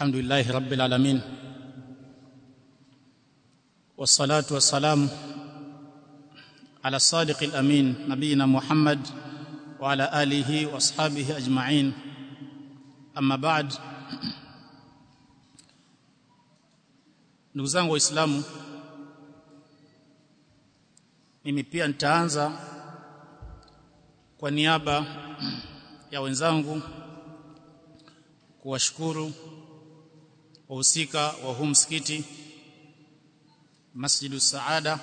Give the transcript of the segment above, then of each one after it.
الحمد لله رب العالمين والصلاه والسلام على الصادق الامين نبينا محمد وعلى اله واصحابه اجمعين اما بعد ndugu zangu waislamu mimi pia nitaanza kwa niaba ya wenzangu kuwashukuru wahusika wa huu msikiti Masjidu Saada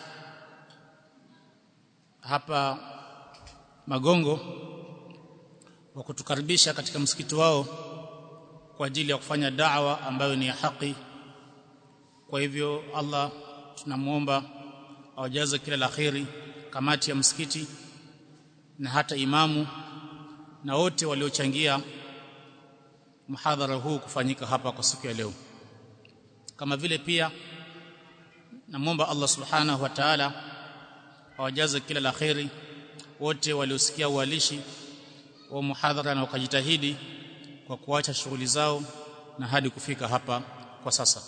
hapa Magongo wa kutukaribisha katika msikiti wao kwa ajili ya kufanya da'wa ambayo ni ya haki kwa hivyo Allah tunamuomba awajaze kila la kheri kamati ya msikiti na hata imamu na wote waliochangia mhadhara huu kufanyika hapa kwa siku ya leo kama vile pia namwomba Allah subhanahu wa ta'ala awajaze kila la kheri wote waliosikia ualishi wa muhadhara na wakajitahidi kwa kuacha shughuli zao na hadi kufika hapa kwa sasa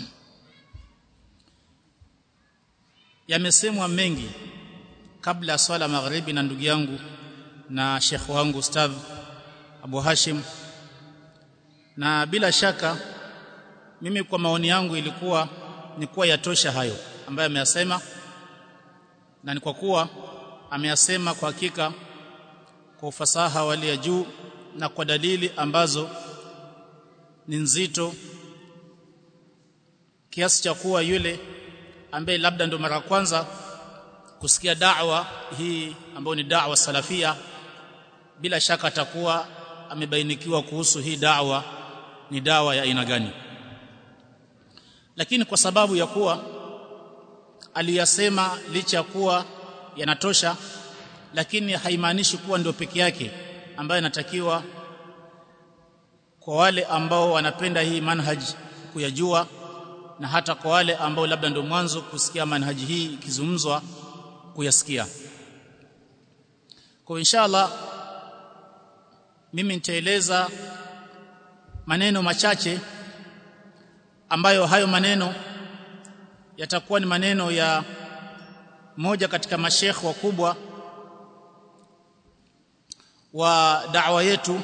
yamesemwa mengi kabla ya swala magharibi na ndugu yangu na shekh wangu ustadh Abu Hashim na bila shaka mimi kwa maoni yangu ilikuwa ni kuwa yatosha hayo ambayo ameyasema na ni kwa kuwa ameyasema kwa hakika kwa ufasaha wali ya juu na kwa dalili ambazo ni nzito kiasi cha kuwa yule ambaye labda ndo mara kwanza kusikia da'wa hii ambayo ni da'wa salafia bila shaka atakuwa amebainikiwa kuhusu hii da'wa ni dawa ya aina gani lakini kwa sababu ya kuwa aliyasema licha ya kuwa yanatosha lakini haimaanishi kuwa ndio peke yake ambayo inatakiwa kwa wale ambao wanapenda hii manhaji kuyajua na hata kwa wale ambao labda ndio mwanzo kusikia manhaji hii ikizungumzwa kuyasikia kwa inshallah mimi nitaeleza maneno machache ambayo hayo maneno yatakuwa ni maneno ya moja katika mashekh wakubwa wa da'wa yetu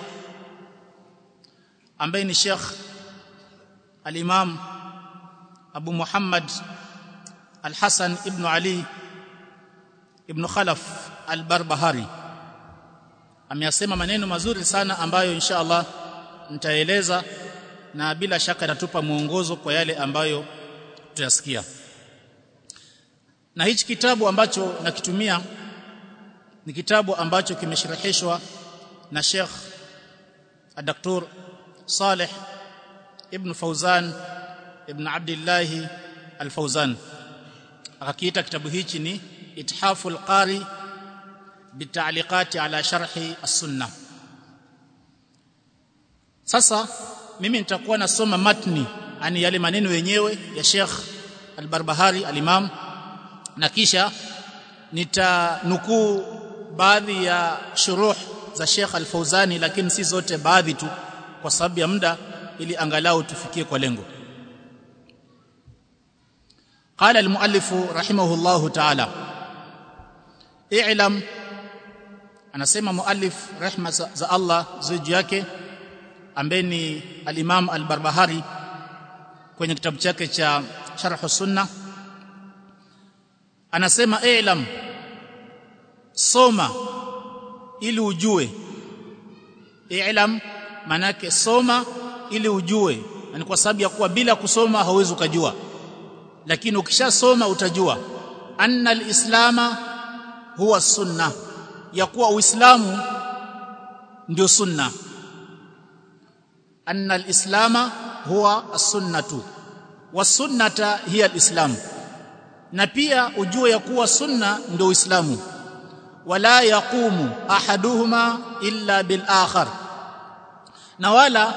ambaye ni Sheikh al-Imam Abu Muhammad Al-Hasan ibn Ali ibn Khalaf Al-Barbahari ameyasema maneno mazuri sana ambayo insha Allah nitaeleza na bila shaka itatupa mwongozo kwa yale ambayo tutayasikia na hichi kitabu ambacho nakitumia ni kitabu ambacho kimeshirihishwa na Sheikh Dr. Saleh Ibn Fauzan Ibn Abdullah Al-Fauzan akakiita kitabu hichi ni Ithaful Qari bitaliqati ala sharhi as-sunnah sasa mimi nitakuwa nasoma matni ani yale maneno yenyewe ya Sheikh Al-Barbahari al-Imam na kisha nitanukuu baadhi ya shuruh za Sheikh Al-Fauzani lakini si zote baadhi tu kwa sababu ya muda ili angalau tufikie kwa lengo قال المؤلف رحمه الله تعالى اعلم anasema muallif rehma za Allah ziju yake ambaye ni al-Imam al-Barbahari kwenye kitabu chake cha Sharh Sunna anasema i'lam soma ili ujue i'lam manake soma ili ujue ni kwa sababu ya kuwa bila kusoma hauwezi ukajua lakini ukishasoma utajua anna al-islama huwa sunna ya kuwa uislamu ndio sunna anna al-islama huwa as-sunnatu was-sunnata hiya al-islam na pia ujue ya kuwa sunna ndio uislamu wala yaqumu ahaduhuma illa bil akhar na wala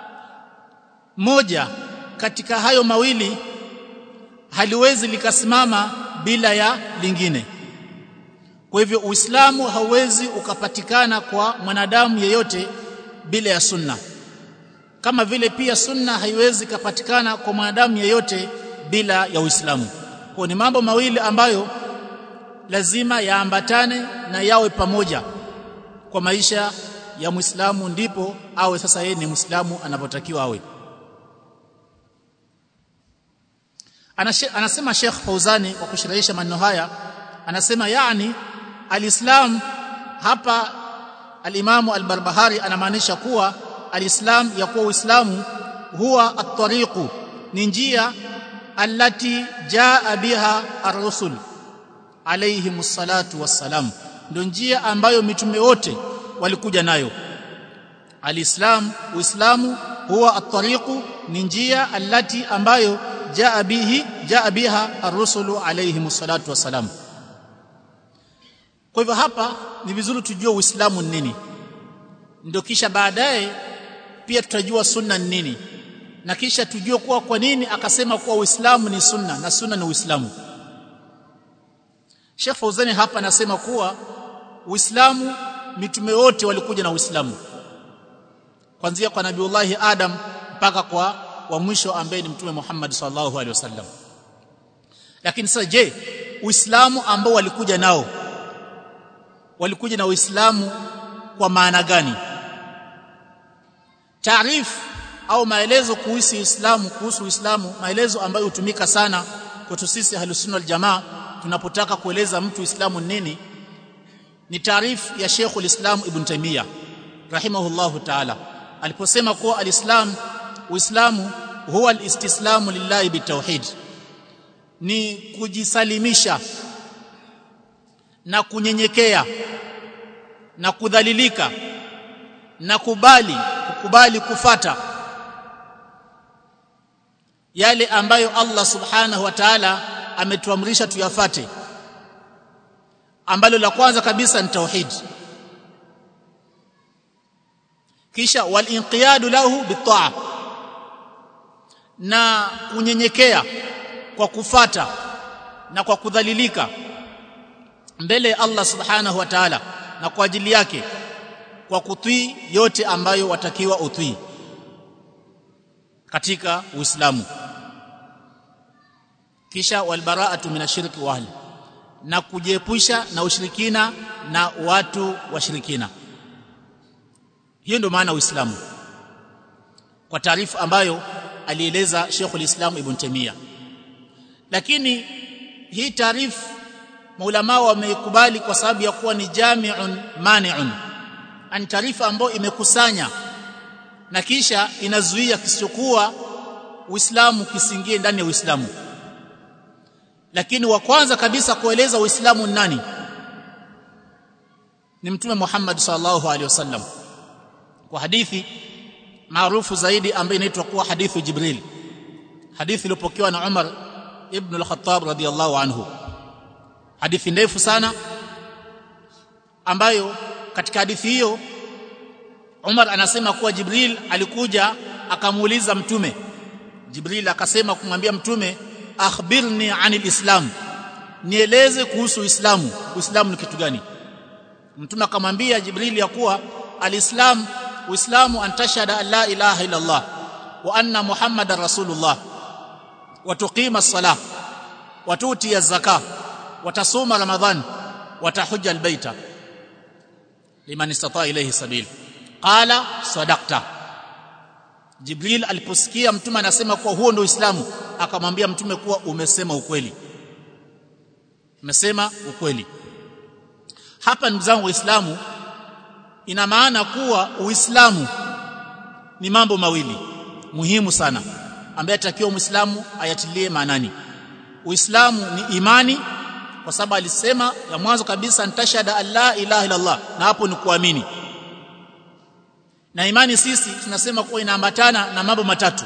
moja katika hayo mawili haliwezi likasimama bila ya lingine kwa hivyo uislamu hauwezi ukapatikana kwa mwanadamu yeyote bila ya sunna kama vile pia sunna haiwezi kupatikana kwa mwanadamu yeyote bila ya Uislamu kwa ni mambo mawili ambayo lazima yaambatane na yawe pamoja kwa maisha ya Muislamu ndipo awe sasa yeye ni Muislamu anapotakiwa awe anasema Sheikh Fauzani kwa kushirahisha maneno haya anasema yani alislam hapa alimamu al-Barbahari anamaanisha kuwa alislam ya kuwa uislamu huwa at-tariqu ni njia allati jaa biha ar-rusul alayhi salatu wassalam ndio njia ambayo mitume wote walikuja nayo alislam uislamu huwa at-tariqu ni njia allati ambayo jaa bihi jaa biha ar-rusulu alayhi salatu wassalam kwa hivyo hapa ni vizuri tujue uislamu ni nini ndio kisha baadaye pia tutajua sunna ni nini na kisha tujue kuwa kwa nini akasema kuwa uislamu ni sunna na sunna ni uislamu Sheikh Fauzani hapa anasema kuwa uislamu mitume wote walikuja na uislamu kuanzia kwa nabiullahi adam mpaka kwa wa mwisho ambaye ni mtume Muhammad sallallahu alaihi wasallam lakini sasa je uislamu ambao walikuja nao walikuja na uislamu kwa maana gani taarifu au maelezo kuhusu Uislamu kuhusu Uislamu maelezo ambayo hutumika sana kwetu sisi Ahlus Jamaa tunapotaka kueleza mtu Uislamu nini ni taarifu ya Sheikhul Islam Ibn Taymiyyah rahimahullahu ta'ala aliposema kuwa alislam Uislamu huwa alistislamu lillahi bitauhid ni kujisalimisha na kunyenyekea na kudhalilika na kubali kukubali kufata yale ambayo Allah subhanahu wa ta'ala ametuamrisha tuyafate ambalo la kwanza kabisa ni tauhid kisha walinqiyadu lahu bitaa na kunyenyekea kwa kufata na kwa kudhalilika mbele ya Allah subhanahu wa ta'ala na kwa ajili yake kwa kutii yote ambayo watakiwa utii katika Uislamu kisha walbara'atu minashirki wa ahli na kujiepusha na ushirikina na watu washirikina hiyo ndio maana Uislamu kwa taarifa ambayo alieleza Sheikhul Islam Ibn Taymiyyah lakini hii taarifa maulama wameikubali kwa sababu ya kuwa ni jami'un mani'un an taarifa ambayo imekusanya na kisha inazuia kisichokuwa Uislamu kisingie ndani ya Uislamu lakini wa kwanza kabisa kueleza Uislamu nani ni mtume Muhammad sallallahu alaihi wasallam kwa hadithi maarufu zaidi ambayo inaitwa kuwa hadithu Jibril hadithi iliyopokewa na Umar ibn al-Khattab radhiyallahu anhu hadithi ndefu sana ambayo katika hadithi hiyo Umar anasema kuwa Jibril alikuja akamuuliza mtume Jibril akasema kumwambia mtume akhbirni anil islam nieleze kuhusu uislamu uislamu ni kitu gani mtume akamwambia Jibril ya kuwa alislam uislamu antashhada an la ilaha illa Allah wa anna muhammadar rasulullah wa tuqima as-salah wa tuti az-zakah wa tasuma ramadhan wa tahujja al-baita liman istata ilayhi sabil qala sadaqta Jibril aliposikia mtume anasema kuwa huo ndio Uislamu akamwambia mtume kuwa umesema ukweli umesema ukweli hapa ndugu zangu waislamu ina maana kuwa uislamu ni mambo mawili muhimu sana ambaye atakiwa muislamu ayatilie maanani uislamu ni imani kwa sababu alisema ya mwanzo kabisa ntashada an la ilaha illa Allah na hapo ni kuamini na imani sisi tunasema kuwa inaambatana na mambo matatu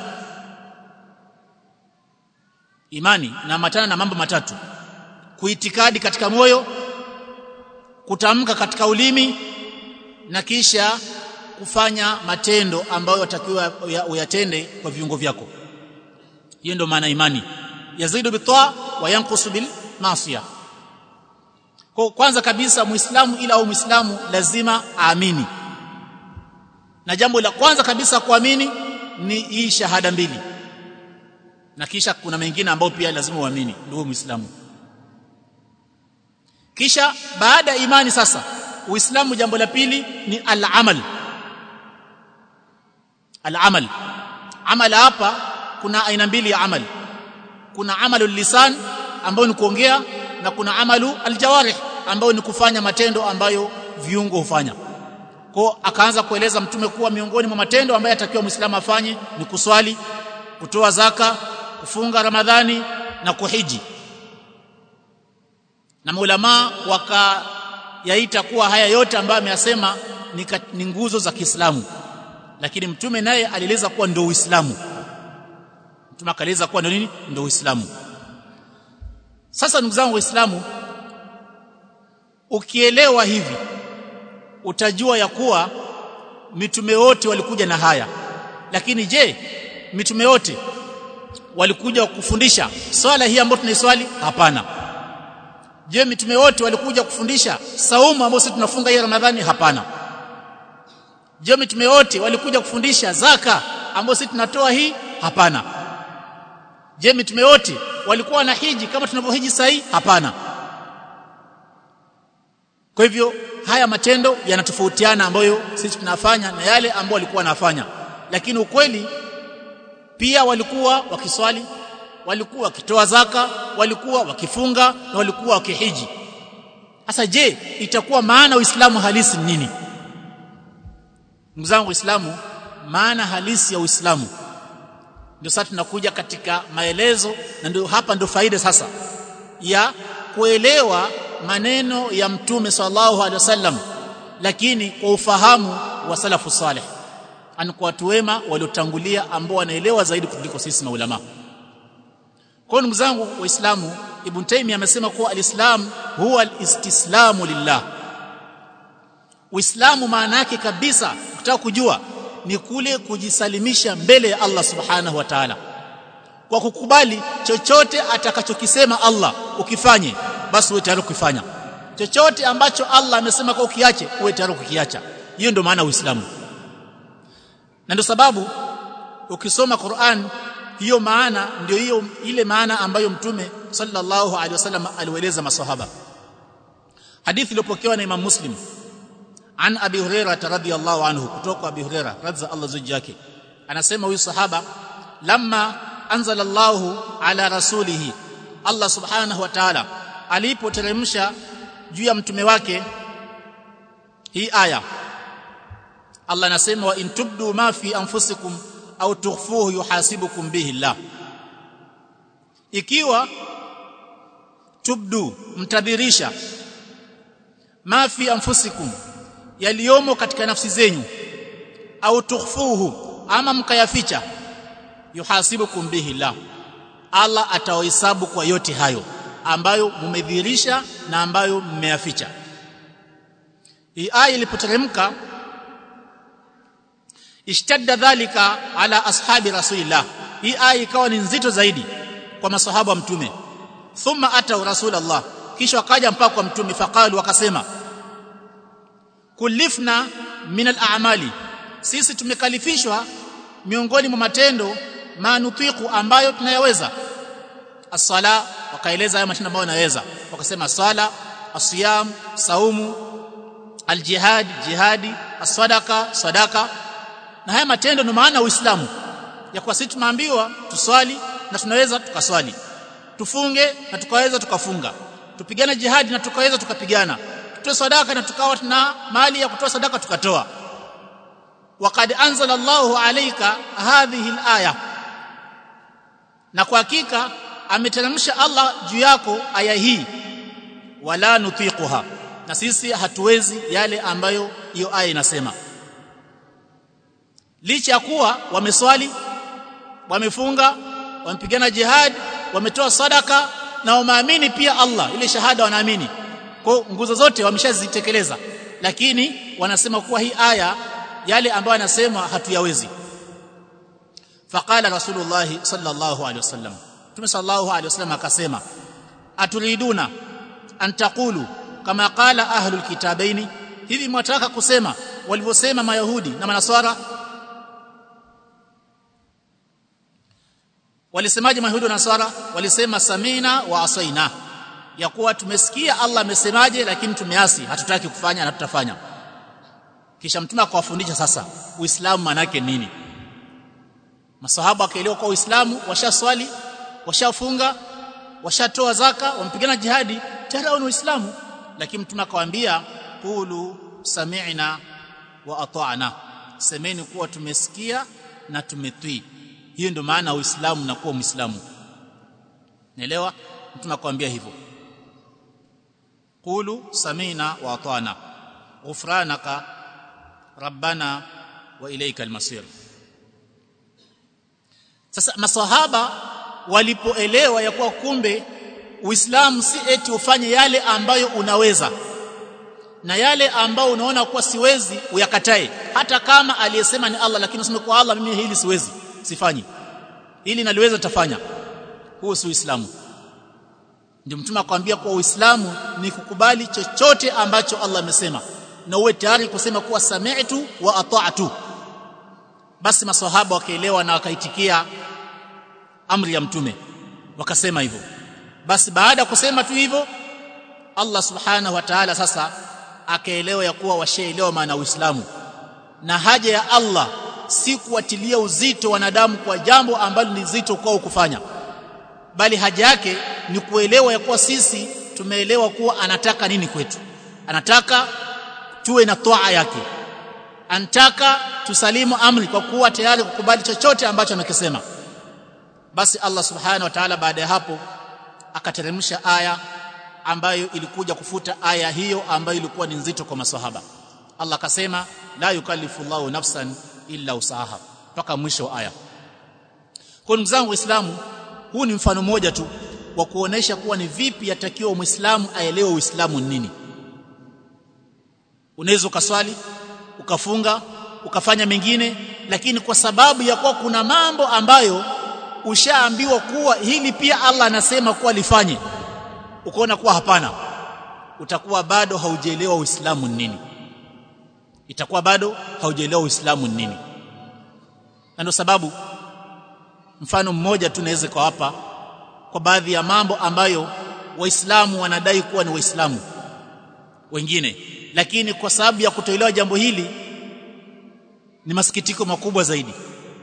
imani inaambatana na mambo matatu kuitikadi katika moyo kutamka katika ulimi na kisha kufanya matendo ambayo watakiwa uyatende kwa viungo vyako hiyo ndio maana imani yazidu bitaa wa yanqusu bil maasiya kwa kwanza kabisa muislamu ila au muislamu lazima aamini na jambo la kwanza kabisa kuamini ni hii shahada mbili na kisha kuna mengine ambayo pia lazima uamini ndugu muislamu kisha baada ya imani sasa uislamu jambo la pili ni al-amal al-amal amal hapa kuna aina mbili ya amal kuna amalu lisan ambayo ni kuongea na kuna amalu aljawarih ambayo ni kufanya matendo ambayo viungo hufanya kwa akaanza kueleza mtume kuwa miongoni mwa matendo ambayo atakiwa muislamu afanye ni kuswali kutoa zaka kufunga ramadhani na kuhiji na maulama wakayaita kuwa haya yote ambayo ameyasema ni, ni nguzo za Kiislamu lakini mtume naye alieleza kuwa ndio Uislamu mtume akaeleza kuwa ndio nini ndio Uislamu sasa ndugu zangu waislamu ukielewa hivi utajua ya kuwa mitume wote walikuja na haya lakini je mitume wote walikuja kufundisha swala hii ambayo tunaiswali hapana je mitume wote walikuja kufundisha saumu ambayo sisi tunafunga hii ramadhani hapana je mitume wote walikuja kufundisha zaka ambayo sisi tunatoa hii hapana je mitume wote walikuwa na hiji kama tunavyohiji sahi hapana kwa hivyo haya matendo yanatofautiana ambayo sisi tunafanya na yale ambayo walikuwa wanafanya lakini ukweli pia walikuwa wakiswali walikuwa wakitoa zaka walikuwa wakifunga na walikuwa wakihiji sasa je itakuwa maana uislamu halisi ni nini ndugu zangu uislamu maana halisi ya uislamu ndio sasa tunakuja katika maelezo na ndio hapa ndio faida sasa ya kuelewa maneno ya mtume sallallahu alaihi wasallam lakini kwa ufahamu wa salafu salih ani kwa watu wema waliotangulia ambao wanaelewa zaidi kuliko sisi maulama kwa ndugu zangu waislamu ibn taymi amesema kuwa alislam huwa alistislamu lillah uislamu maana yake kabisa ukitaka kujua ni kule kujisalimisha mbele ya Allah subhanahu wa ta'ala kwa kukubali chochote atakachokisema Allah ukifanye basi uwe tayari kukifanya chochote ambacho Allah amesema kwa ukiache uwe tayari kukiacha hiyo ndio maana uislamu na ndio sababu ukisoma Qur'an hiyo maana ndio hiyo ile maana ambayo mtume sallallahu alaihi wasallam alieleza maswahaba hadithi iliyopokewa na Imam Muslim an Abi Hurairah radhiyallahu anhu kutoka Abi Hurairah radza Allah zuji yake anasema huyu sahaba lamma anzala Allahu ala rasulihi Allah subhanahu wa ta'ala alipoteremsha juu ya mtume wake hii aya Allah anasema wa intubdu ma fi anfusikum au tukhfuhu yuhasibukum bihi Allah ikiwa tubdu mtadhirisha ma fi anfusikum yaliyomo katika nafsi zenyu au tukhfuhu ama mkayaficha yuhasibukum bihi Allah Allah atawahesabu kwa yote hayo ambayo mmedhihirisha na ambayo mmeyaficha hii aya ilipoteremka ishtadda dhalika ala ashabi rasulillah hii aya ikawa ni nzito zaidi kwa masahaba wa mtume thumma atau rasulullah kisha wakaja mpaka kwa mtume faqalu wakasema kulifna min al-a'mali sisi tumekalifishwa miongoni mwa matendo manutiku ambayo tunayaweza as-sala wakaeleza hayo matendo ambayo wanaweza wakasema sala asiyam saumu aljihad jihadi as-sadaqa sadaka na haya matendo ndio maana uislamu ya kwa sisi tumeambiwa tuswali na tunaweza tukaswali tufunge na tukaweza tukafunga tupigane jihadi na tukaweza tukapigana tutoe sadaka na tukawa tuna mali ya kutoa sadaka tukatoa waqad anzala Allahu alayka hadhihi alaya na kwa hakika ameteremsha Allah juu yako aya hii wala nutiquha na sisi hatuwezi yale ambayo hiyo aya inasema licha ya kuwa wameswali wamefunga wamepigana jihad wametoa sadaka na wameamini pia Allah ile shahada wanaamini kwa nguzo zote wameshazitekeleza lakini wanasema kuwa hii aya yale ambayo anasema hatuyawezi faqala rasulullah sallallahu alaihi wasallam tume sallallahu alaihi wasallam akasema aturiduna an taqulu kama qala ahlul kitabaini hivi mwataka kusema walivyosema mayahudi na manaswara walisemaje mayahudi na nasara walisema samina wa asaina ya kuwa tumesikia Allah amesemaje lakini tumeasi hatutaki kufanya na tutafanya kisha mtume akawafundisha sasa uislamu manake nini masahaba wakaelewa kwa uislamu washaswali washafunga washatoa zaka wampigana jihadi tayari ni uislamu lakini mtume akawaambia qulu sami'na wa ata'na semeni kuwa tumesikia na tumetii hiyo ndio maana uislamu na kuwa muislamu naelewa mtume akwambia hivyo qulu samina wa atana ghufranaka rabbana wa ilayka almasir sasa maswahaba walipoelewa ya kuwa kumbe uislamu si eti ufanye yale ambayo unaweza na yale ambao unaona kuwa siwezi uyakatae hata kama aliyesema ni Allah lakini useme kwa Allah mimi hili siwezi sifanyi hili naliweza tafanya huo si uislamu ndio mtume akwambia kwa uislamu ni kukubali chochote ambacho Allah amesema na uwe tayari kusema kuwa sami'tu wa ata'tu basi maswahaba wakaelewa na wakaitikia amri ya mtume wakasema hivyo basi baada ya kusema tu hivyo Allah subhanahu wa ta'ala sasa akaelewa ya kuwa washaelewa maana uislamu na haja ya Allah si kuwatilia uzito wanadamu kwa jambo ambalo ni zito kwao kufanya bali haja yake ni kuelewa ya kuwa sisi tumeelewa kuwa anataka nini kwetu anataka tuwe na toa yake anataka tusalimu amri kwa kuwa tayari kukubali chochote ambacho anakisema basi Allah subhanahu wa ta'ala baada ya hapo akateremsha aya ambayo ilikuja kufuta aya hiyo ambayo ilikuwa ni nzito kwa maswahaba Allah akasema la yukallifu Allahu nafsan illa usaha mpaka mwisho wa aya kwa ndugu zangu waislamu huu ni mfano mmoja tu wa kuonesha kuwa ni vipi yatakiwa muislamu aelewe uislamu ni nini unaweza ukaswali ukafunga ukafanya mengine lakini kwa sababu ya kuwa kuna mambo ambayo ushaambiwa kuwa hili pia Allah anasema kuwa lifanye ukaona kuwa hapana utakuwa bado haujaelewa uislamu ni nini itakuwa bado haujaelewa uislamu ni nini na ndio sababu mfano mmoja tu naweza kwa hapa kwa baadhi ya mambo ambayo waislamu wanadai kuwa ni waislamu wengine lakini kwa sababu ya kutoelewa jambo hili ni masikitiko makubwa zaidi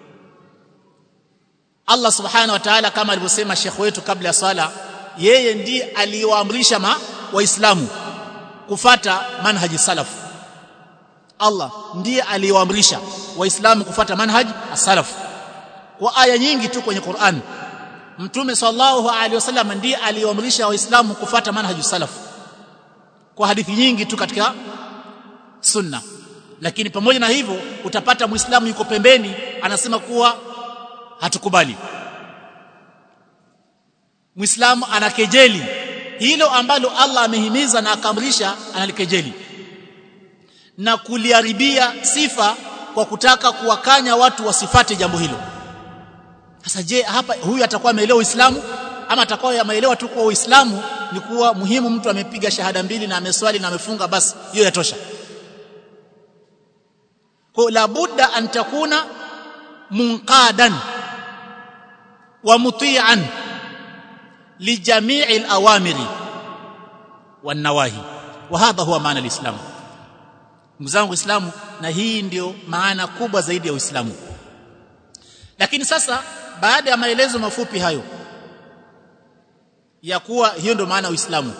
Allah subhanahu wa ta'ala kama alivyosema Sheikh wetu kabla ya sala yeye ndiye aliyoamrisha ma waislamu kufata manhaji salaf Allah ndiye aliyoamrisha waislamu kufata manhaji as-salaf kwa aya nyingi tu kwenye Qur'an Mtume sallallahu alaihi wasallam ndiye aliyoamrisha waislamu kufata manhaji salaf kwa hadithi nyingi tu katika sunna lakini pamoja na hivyo utapata muislamu yuko pembeni anasema kuwa hatukubali muislamu anakejeli hilo ambalo Allah amehimiza na akamrisha analikejeli na kuliharibia sifa kwa kutaka kuwakanya watu wasifate jambo hilo sasa je hapa huyu atakuwa ameelewa Uislamu ama atakuwa ameelewa tu kwa Uislamu ni kuwa muhimu mtu amepiga shahada mbili na ameswali na amefunga basi hiyo yatosha kwa la budda an takuna munqadan wa muti'an li jami'i al-awamiri wan nawahi wa hadha huwa maana al-islam ndugu zangu Uislamu na hii ndio maana kubwa zaidi ya Uislamu lakini sasa baada ya maelezo mafupi hayo ya kuwa hiyo ndio maana Uislamu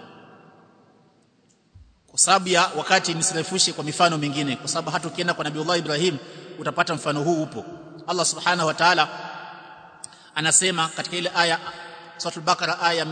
kwa sababu ya wakati nisirefushe kwa mifano mingine kwa sababu hata ukienda kwa Nabii Ibrahim utapata mfano huu upo Allah subhanahu wa ta'ala anasema katika ile aya suratul Baqara aya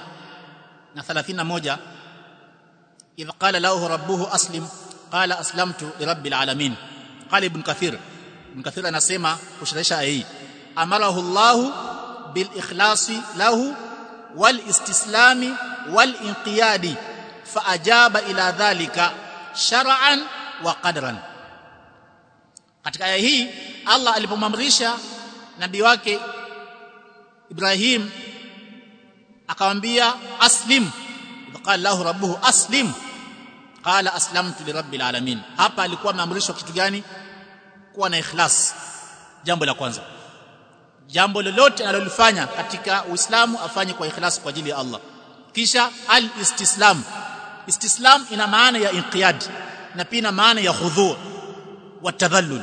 131 idh qala lahu rabbuhu aslim qala aslamtu lirabbil alamin qala ibn kathir ibn kathir anasema kushirahisha aya hii amarahu Allah bil ikhlasi lahu wal istislami wal inqiyadi fa ajaba ila dhalika shar'an wa qadran katika aya hii Allah alipomamrisha nabii wake Ibrahim akamwambia aslim qala lahu rabbuhu aslim qala aslamtu lirabbil alamin hapa alikuwa ameamrishwa kitu gani kuwa na ikhlas jambo la kwanza jambo lolote analolifanya katika Uislamu afanye kwa ikhlas kwa ajili ya Allah kisha al-istislam istislam ina maana ya inqiyad na pia ina maana ya khudhu wa tadhallul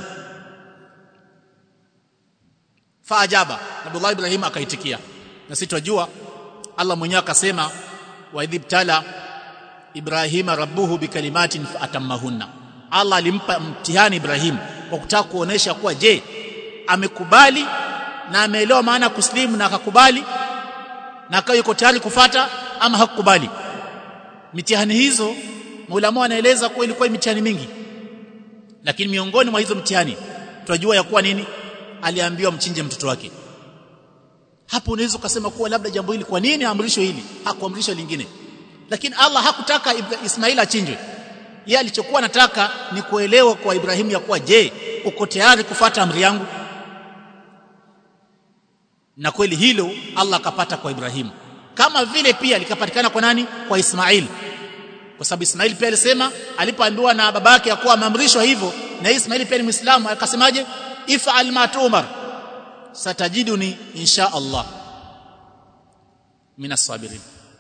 faajaba Abdullah Ibrahim akaitikia na sisi tunajua Allah mwenyewe akasema wa idhibtala Ibrahima rabbuhu bikalimatin fatammahunna Allah alimpa mtihani Ibrahim kwa kutaka kuonesha kuwa je amekubali na ameelewa maana kuslimu na akakubali na akawa yuko tayari kufata ama hakukubali mitihani hizo maulama wanaeleza kuwa ilikuwa mitihani mingi lakini miongoni mwa hizo mtihani tunajua ya kuwa nini aliambiwa mchinje mtoto wake hapo unaweza ukasema kuwa labda jambo hili kwa nini amrisho hili hakuamrisha lingine lakini Allah hakutaka Ismail achinjwe yeye alichokuwa anataka ni kuelewa kwa Ibrahimu ya kuwa je uko tayari kufata amri yangu na kweli hilo Allah akapata kwa Ibrahimu kama vile pia likapatikana kwa nani kwa Ismail kwa sababu Ismail pia alisema alipoambiwa na babake ya kuwa ameamrishwa hivyo na Ismail pia ni Muislamu akasemaje if'al ma tu'mar satajiduni insha Allah minas sabirin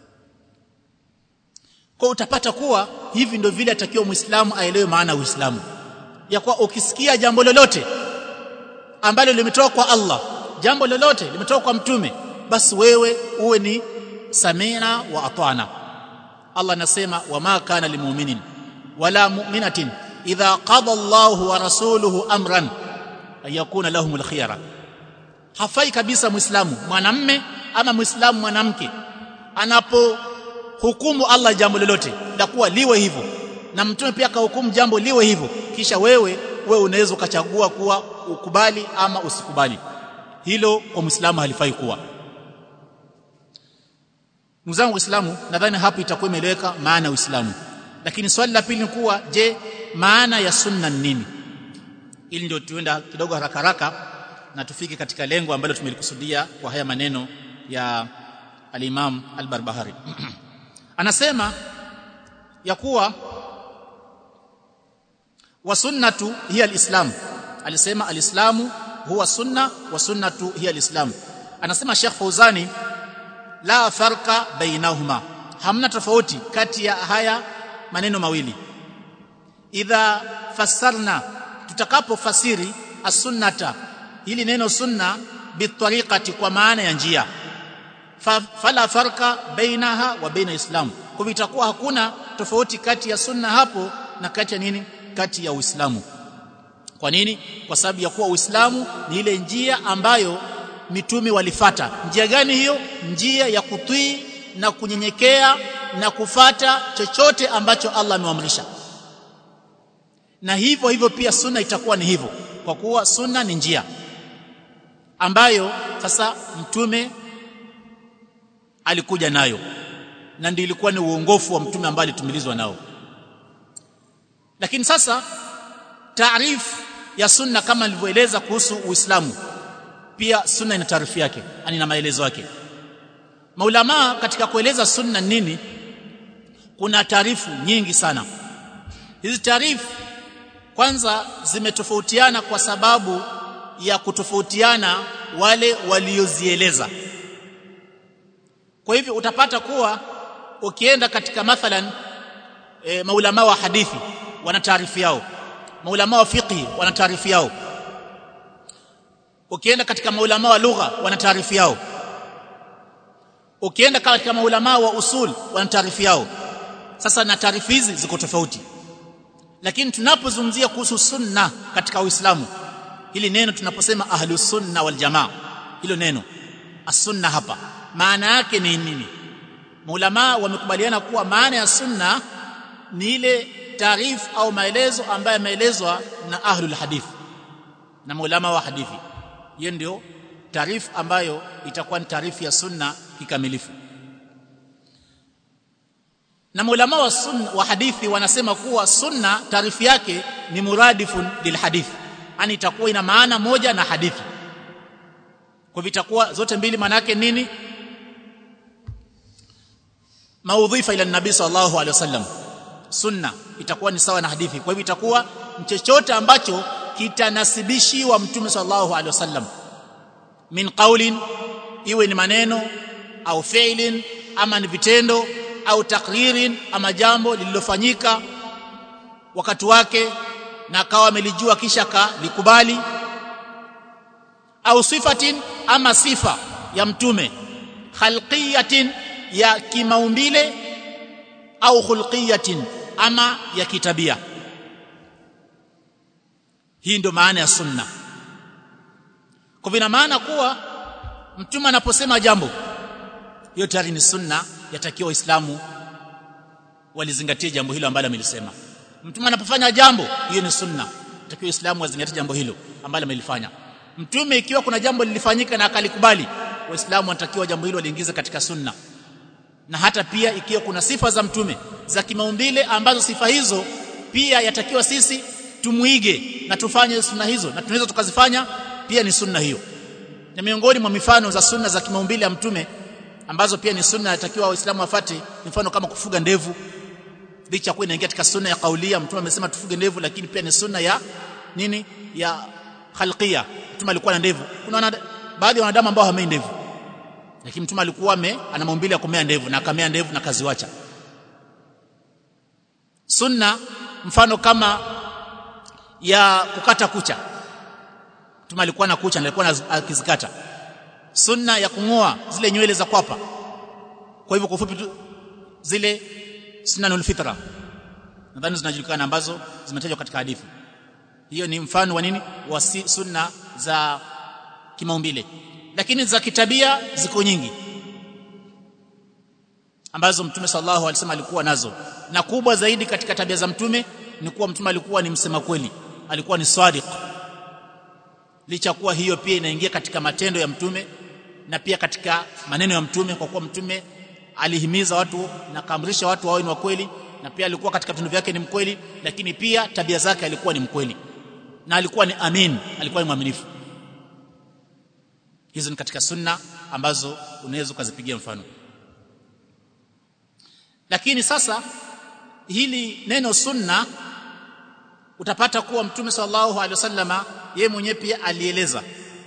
kwa utapata kuwa hivi ndio vile atakiwa Muislamu aelewe maana ya Uislamu ya kuwa ukisikia jambo lolote ambalo limetoka kwa Allah jambo lolote limetoka kwa mtume basi wewe uwe ni samina wa atana Allah anasema wama kana limu'minin wala mu'minatin idha qada Allahu wa rasuluhu amran ayakuna lahumul khiyara hafai kabisa muislamu mwanamme ama muislamu mwanamke anapo hukumu Allah jambo lolote la kuwa liwe hivyo na mtume pia akahukumu jambo liwe hivyo kisha wewe wewe unaweza ukachagua kuwa ukubali ama usikubali hilo kwa muislamu halifai kuwa ndugu zangu waislamu nadhani hapo itakuwa imeeleweka maana ya uislamu lakini swali la pili ni kuwa je maana ya sunna ni nini ili ndio tuenda kidogo haraka haraka na tufike katika lengo ambalo tumelikusudia kwa haya maneno ya al-Imam al-Barbahari anasema ya kuwa wa sunnatu hiya al-islam alisema al-islamu huwa sunna wa sunnatu hiya al-islam anasema Sheikh Fauzani la farqa bainahuma hamna tofauti kati ya haya maneno mawili idha fassarna tutakapofasiri as-sunnata hili neno sunna bitariqati kwa maana ya njia Fa, fala farqa bainaha wa baina islam kwa itakuwa hakuna tofauti kati ya sunna hapo na kati ya nini kati ya uislamu kwa nini kwa sababu ya kuwa uislamu ni ile njia ambayo mitume walifata njia gani hiyo njia ya kutii na kunyenyekea na kufata chochote ambacho Allah ameamrisha na hivyo hivyo pia sunna itakuwa ni hivyo kwa kuwa sunna ni njia ambayo sasa mtume alikuja nayo na ndio ilikuwa ni uongofu wa mtume ambaye alitumilizwa nao lakini sasa taarifu ya sunna kama nilivyoeleza kuhusu Uislamu pia sunna ina taarifu yake ani na maelezo yake maulama katika kueleza sunna nini kuna taarifu nyingi sana hizi taarifu kwanza zimetofautiana kwa sababu ya kutofautiana wale waliozieleza kwa hivyo utapata kuwa ukienda katika mathalan e, maulama wa hadithi wana taarifu yao maulama wa fiqh wana taarifu yao ukienda katika maulama wa lugha wana taarifu yao ukienda katika maulama wa usul wana taarifu yao sasa na taarifu hizi ziko tofauti lakini tunapozungumzia kuhusu sunna katika uislamu hili neno tunaposema ahlus sunna wal jamaa hilo neno as-sunna hapa maana yake ni nini maulama wamekubaliana kuwa maana ya sunna ni ile taarifu au maelezo ambayo yameelezwa na ahlul hadith na maulama wa hadithi hiyo ndio taarifu ambayo itakuwa ni taarifu ya sunna kikamilifu na maulama wa sunna wa hadithi wanasema kuwa sunna taarifu yake ni muradifun lil hadith yani itakuwa ina maana moja na hadithi kwa hivyo itakuwa zote mbili maana yake nini maudhifa ila nabii sallallahu alaihi wasallam sunna itakuwa ni sawa na hadithi kwa hivyo itakuwa chochote ambacho kitanasibishiwa mtume sallallahu alaihi wasallam min qaulin iwe ni maneno au fi'lin ama ni vitendo au takririn ama jambo lililofanyika wakati wake na akawa amelijua kisha kalikubali au sifatin ama sifa ya mtume khalqiyatin ya kimaumbile au khulqiyatin ama ya kitabia hii ndio maana ya sunna kwa vina maana kuwa mtume anaposema jambo hiyo tayari ni sunna yatakiwa waislamu walizingatie jambo hilo ambalo amelisema mtume anapofanya jambo hiyo ni sunna yatakiwa waislamu wazingatie jambo hilo ambalo amelifanya mtume ikiwa kuna jambo lilifanyika na akalikubali waislamu wanatakiwa jambo hilo waliingize katika sunna na hata pia ikiwa kuna sifa za mtume za kimaumbile ambazo sifa hizo pia yatakiwa sisi tumuige na tufanye sunna hizo na tunaweza tukazifanya pia ni sunna hiyo na miongoni mwa mifano za sunna za kimaumbile ya mtume ambazo pia ni sunna yatakiwa waislamu wafate mfano kama kufuga ndevu licha kuwa inaingia katika sunna ya kaulia mtume amesema tufuge ndevu lakini pia ni sunna ya nini ya khalqia mtume alikuwa na ndevu kuna wana, baadhi ya wanadamu ambao hamei ndevu lakini mtume alikuwa ame ana maumbile ya kumea ndevu na akamea ndevu na kaziwacha sunna mfano kama ya kukata kucha mtume alikuwa na kucha na alikuwa akizikata sunna ya kungoa zile nywele za kwapa kwa hivyo kwa ufupi tu zile sunnanul fitra nadhani zinajulikana ambazo zimetajwa katika hadithi hiyo ni mfano wa nini wa sunna za kimaumbile lakini za kitabia ziko nyingi ambazo mtume sallallahu alaihi wasallam alikuwa nazo na kubwa zaidi katika tabia za mtume ni kuwa mtume alikuwa ni msema kweli alikuwa ni sadiq licha kuwa hiyo pia inaingia katika matendo ya mtume na pia katika maneno ya mtume kwa kuwa mtume alihimiza watu na kaamrisha watu wawe ni wa kweli na pia alikuwa katika vitendo vyake ni mkweli lakini pia tabia zake alikuwa ni mkweli na alikuwa ni amin alikuwa ni mwaminifu hizo ni katika sunna ambazo unaweza ukazipigia mfano lakini sasa hili neno sunna utapata kuwa mtume sallallahu alaihi wasallama yeye mwenyewe pia alieleza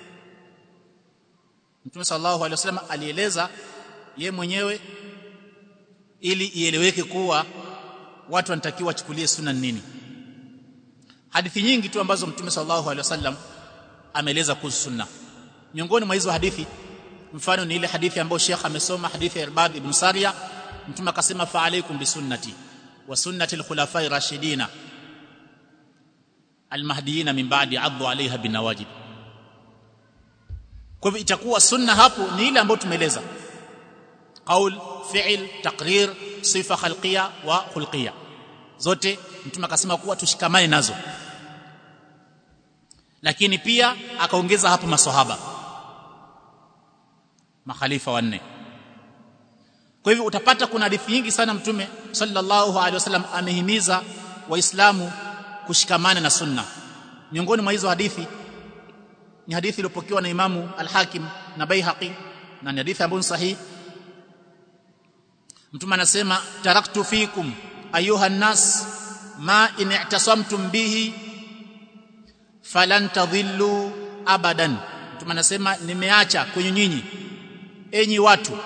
mtume sallallahu alaihi wasallam alieleza yeye mwenyewe ili ieleweke kuwa watu wanatakiwa wachukulie sunna nini hadithi nyingi tu ambazo mtume sallallahu alaihi wasallam ameeleza kuhusu sunna miongoni mwa hizo hadithi mfano ni ile hadithi ambayo Sheikh amesoma hadithi ya Irbad ibn Sariya mtume akasema fa alaikum bisunnati wa sunnati al-khulafai rashidina almahdiyina min ba'di addu alaiha binawajib kwa hivyo itakuwa sunna hapo ni ile ambayo tumeeleza qaul fi'l taqrir sifa khalqiyya wa khulqiyya zote mtume akasema kuwa tushikamane nazo lakini pia akaongeza hapo maswahaba makhalifa wanne kwa hivyo utapata kuna hadithi nyingi sana mtume sallallahu alaihi wasallam amehimiza waislamu kushikamana na sunna miongoni mwa hizo hadithi ni hadithi iliyopokewa na imamu al-Hakim na Baihaqi na ni hadithi ambayo sahihi mtume anasema taraktu fikum ayuha nas ma in i'tasamtum bihi falan tadhillu abadan mtume anasema nimeacha kwenye nyinyi enyi watu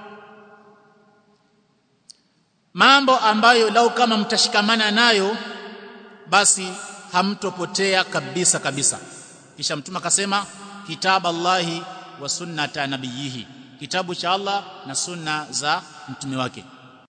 mambo ambayo lau kama mtashikamana nayo basi hamtopotea kabisa kabisa kisha mtume akasema kitabu Allahi wa sunnata nabiyihi kitabu cha Allah na sunna za mtume wake